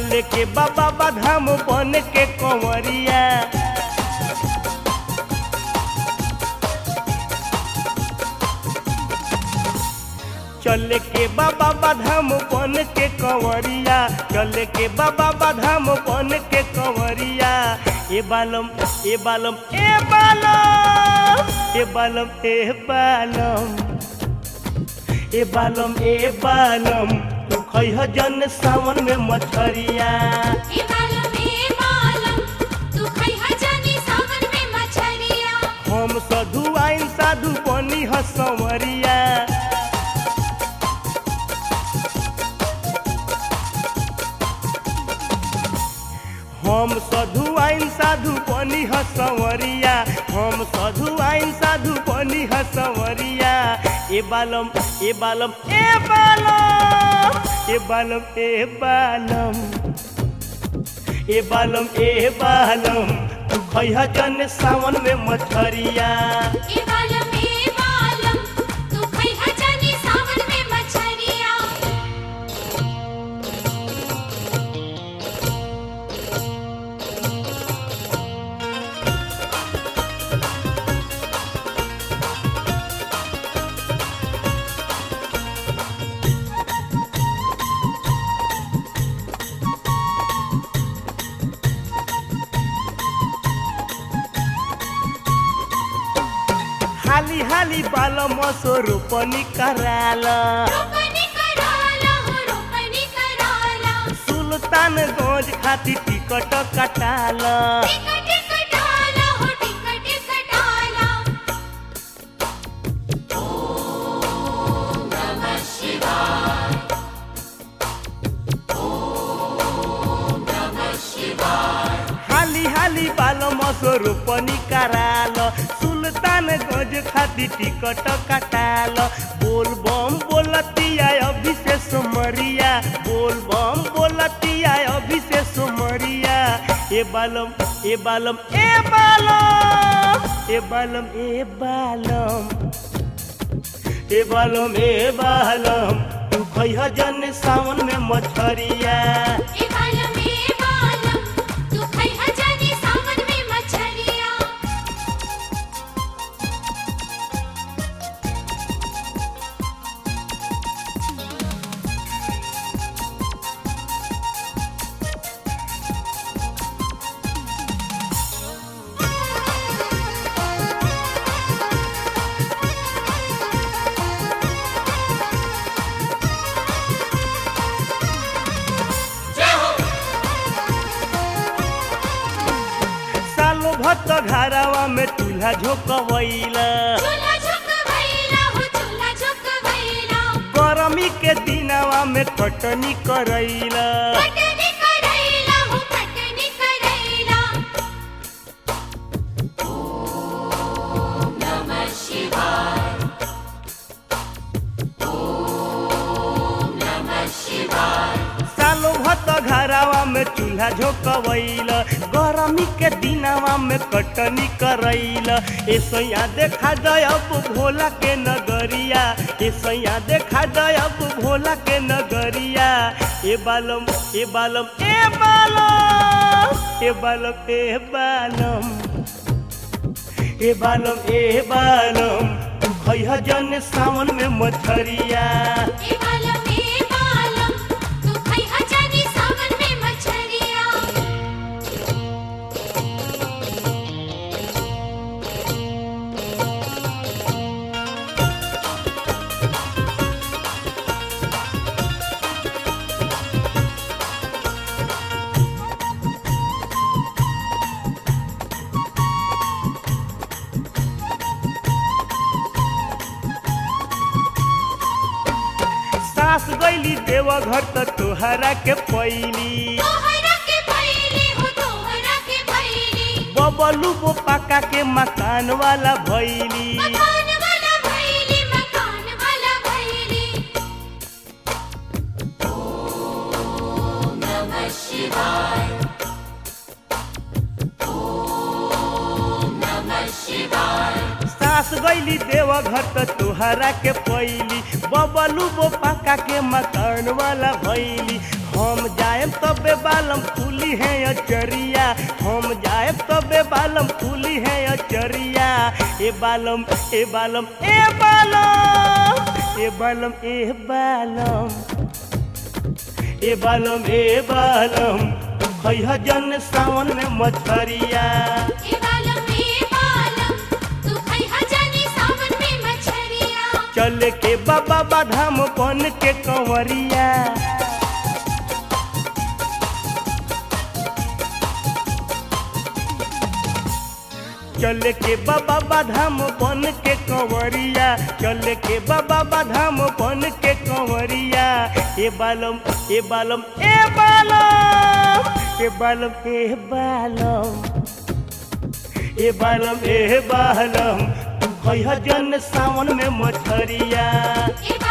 चले के बाबा बाधाम बन के कंवरिया चले के बाबा बाधाम बन के कंवरिया चले के बाबा बाधाम बन के कंवरिया ए बालम ए बालम ए बालम ए बालम ए बालम ए बालम ए बालम तू खैह जन सावन में मछरिया ए बालम ए बालम तू खैहा जानी सावन में मछरिया हम साधु आइन साधु बनी ह संवरिया हम साधु आइन साधु बनी ह संवरिया हम साधु आइन साधु बनी ह संवरिया ए बालम ए बालम ए बालम ए बालम ए बालम ए बालम ए बालम तू खैह जन सावन में मछरिया ए बालम ए बालम तू खैहा जानी सावन में मछरिया हाली हाली बालम स्वरूपनी कराला रोपनी कराला हो रोपनी कराला सुल्तानगंज खातिर टिकट कटाला टिकट कटाला हो टिकट कटाला हाली हाली बालम स्वरूपनी कराल सुल्तानगंज खातिर टिकट कटाल बोल बम बोलतिया अभिषेक मरिया बोल बम बोलतिया अभिषेक मरिया ए बालम ए बालम ए बालम ए बालम ए बालम ए बालम ए बालम तू खैह जन सावन में मछरिया ए बालम ए बालम तू खैहा जानी सावन में मछरिया सालो भक्त घरावा में चूल्हा झोंकवैला चूल्हा झुकवैला हो चूल्हा झुकवैला गरमी के दिनवा में कटनी करैला कटनी करैला हो कटनी करैला सालो भक्त घरावा में चूल्हा झोंकवैला गरमी के दिनवा में कटनी करैला ऐसैया देखा जब भोला के नगरिया ऐसैया देखा जब भोला के नगरिया ए बालम ए बालम ए बालम ए बालम ए बालम ए बालम ए बालम तू खैह जन सावन में मछरिया ए बालम ए बालम तू खैहा जानी सावन में मछरिया सास गईली देवघर त तोहरा के पैली तोहरा के भैली हो तोहरा के भैली बबलू बो पाका के मकान वाला भैली मकान वाला भैली मकान वाला भैली सास गईली देवघर त तोहरा के पैली बबलू बो पाका के मकान वाला भैली हम जाएब तबे बालम फूली है अचरिया हम जाएब तबे बालम फूली है अचरिया ए बालम ए बालम ए बालम ए बालम ए बालम ए बालम ए बालम खैह जन सावन में मछरिया ए बालम ए बालम तू खैहा जानी सावन में मछरिया चल के बाबा बाधाम बन के कंवरिया चल के बाबा बाधाम बन के कंवरिया चल के बाबा बाधाम बन के कंवरिया ए बालम ए बालम ए बालम ए बालम ए बालम ए बालम ए बालम तू कहिया जन सावन में मछरिया ए